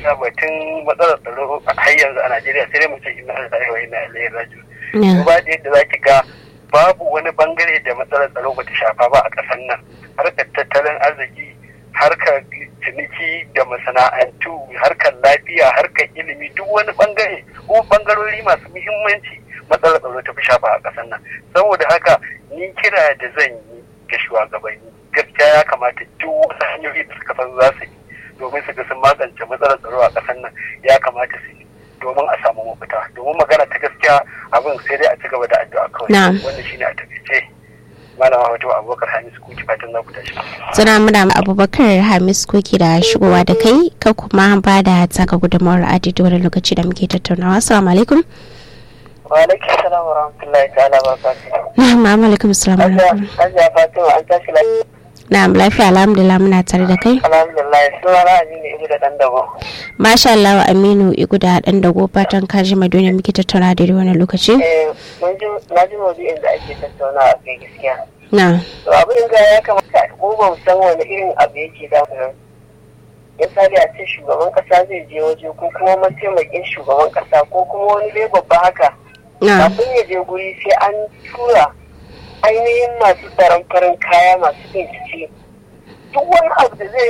gaskiya batun matsalar tsaro har yanzu a Najeriya sai dai mu ce ina lillahi wa inna ilaihi raji'un duba da yadda zaki ga babu wani bangare da matsalar tsaro bata shafa ba a ƙasar nan harkar tattalin arziki harkar ciniki da masana'antu harkar lafiya harkar ilimi duk wani bangare ko bangarori masu muhimmanci matsalar tsaro ta fi shafa a ƙasar nan saboda haka ni kira da zan yi ga shugabanni gaskiya ya kamata duk wasu hanyoyi da suka san za su yi domin su ga sun magance matsalar tsaro a ƙasar nan ya kamata su yi domin a samu mafita domin magana ta gaskiya abin sai dai a ci gaba da addu'a kawai wanda shine a takaice malama wato abubakar hamis kuki fatan za ku tashi suna muna abubakar hamis kuki da shigowa da kai ka kuma ba da taka gudunmawar adidi wani lokaci da muke tattaunawa assalamu alaikum wa alaikum salam wa rahmatullahi ta'ala wa barakatuhu na'am alaikum salam hajiya fatima an tashi lafiya na'am lafiya alhamdulillah muna tare da kai alhamdulillah suna na aminu ibu da dan dago masha Allah wa aminu igu da dan dago fatan ka ji madonna muke tattauna da wani lokaci eh mun ji na ji maudu'in da ake tattauna a kai gaskiya na to abin da ya kamata ko ba mu san wani irin abu yake da mu ya sani a ce shugaban kasa zai je waje ko kuma mataimakin shugaban kasa ko kuma wani dai babba haka na kafin ya je guri sai an tura ainihin masu tsaron farin kaya masu bincike duk wani abu da zai